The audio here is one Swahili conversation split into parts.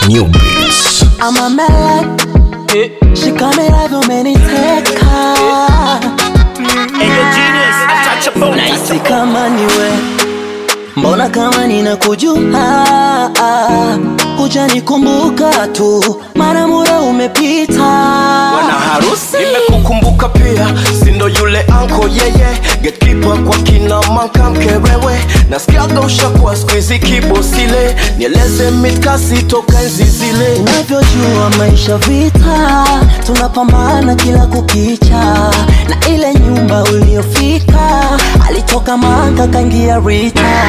New Beats. I'm a melody. She call me love umeniteka Nahisi kama niwe Mbona kama ninakujua Hujanikumbuka tu Mara muda umepita Bwana harusi nimekukumbuka pia, sindo yule anko yeye gatekeeper kwa kina manka mkerewe, nasikiaga ushakuwa squeezy kibosile, nieleze mitkasi toka enzi zile Unavyojua maisha vita Tunapambana kila kukicha Na ile nyumba uliofika Alitoka manga kangia Rita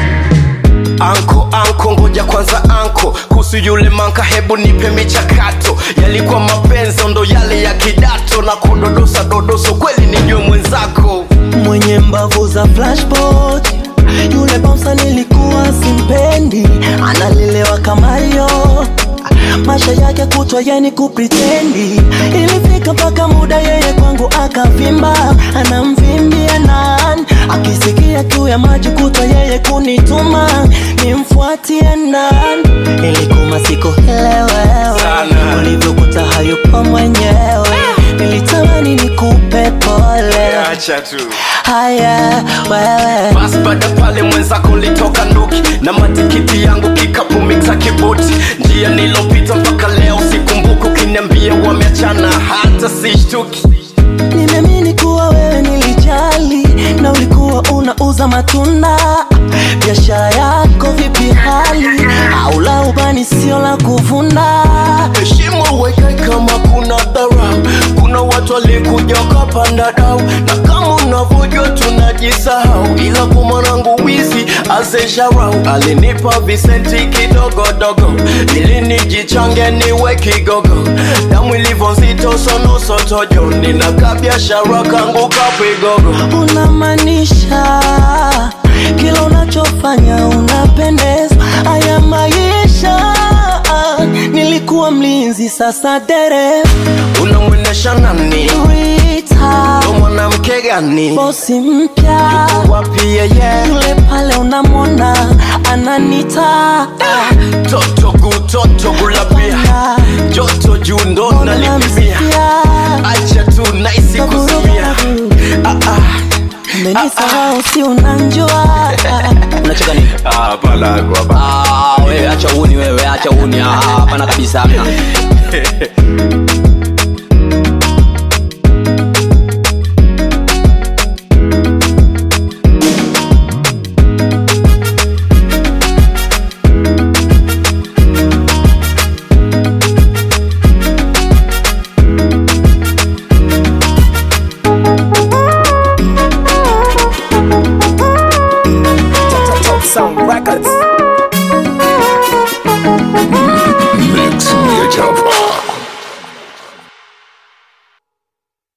Anko anko, ngoja kwanza anko, kuhusu yule manka, hebu nipe michakato. Yalikuwa mapenzi ndo yale ya kidato, na kudodosa dodoso, kweli nijue mwenzako. mwenye mbavu za flashboard yule bamsa nilikuwa simpendi analelewa kamario maisha yake kutwa yani kupritendi ilifika mpaka muda yeye kwangu akavimba anamvimbia nan akisikia kiu ya maji kutwa yeye kunituma nimfuatie nan ilikuma siku hilewewe Sana. ulivyokuta hayupo mwenyewe nilitamani nikupe pole Acha tu haya wewe basi baada pale mwenzako litoka nduki na matikiti yangu kikapu miksa kibuti njia nilopita mpaka leo sikumbuku kiniambia wameachana hata sishtuki nimeamini kuwa wewe nilijali na ulikuwa unauza matunda biashara yako vipi hali au la ubani sio la kuvuna heshima uweke kama kuna dharau kuna watu walikuja wakapanda dau na kama unavyojua tunajisahau ila kwa mwanangu wizi azesharau alinipa visenti kidogodogo ili nijichange niwe kigogo damu ilivyo nzito sonosotojo ninakaa biashara kangu kapigogo unamaanisha kila unachofanya unapendeza haya maisha nilikuwa mlinzi sasa dereva unamwendesha nani Rita, ndo mwanamke gani bosi mpya wapi yeye yule pale unamwona ananita toto gutoto gulapia joto juu ndo nalipimia acha tu naisi kuzimia ah, ah. menisahau si unanjua unacheka nini Ah, palago hapa. Ah, wewe acha uni wewe acha uni Ah, hapana kabisa hamna Top Sound Records.